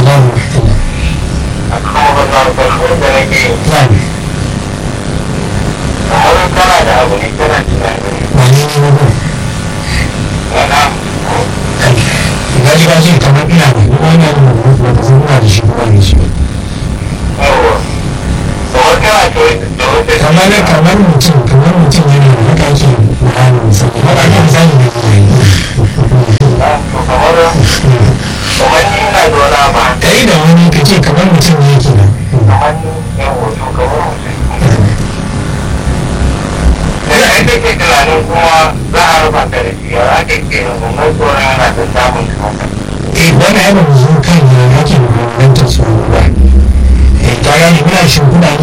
salam wa rahmatullah a kuma ba za ku farko da nake na'am kamar kana da abu ne kana tunani ba ne ne ba wana kai ga ji ga ji kamar ina da ni wani abu da ba zan ina da shi ba ne shi yawa kamar kana da wata kamar kamar mutum kamar mutum yana da haka ake bayani misali ba ake misali ne ba yi kamar kamar ni ina da wani abu kai da wani ka ce kamar mutum ne ke nan kamar ni yan hoto kamar mutum da kai kake tunanin kuma za a raba ka da shi ya ake ke kuma tsoron yana da samun kasa eh wani abu mu zo kan ya ake bambantar su ba eh ta gane muna shimfiɗa ne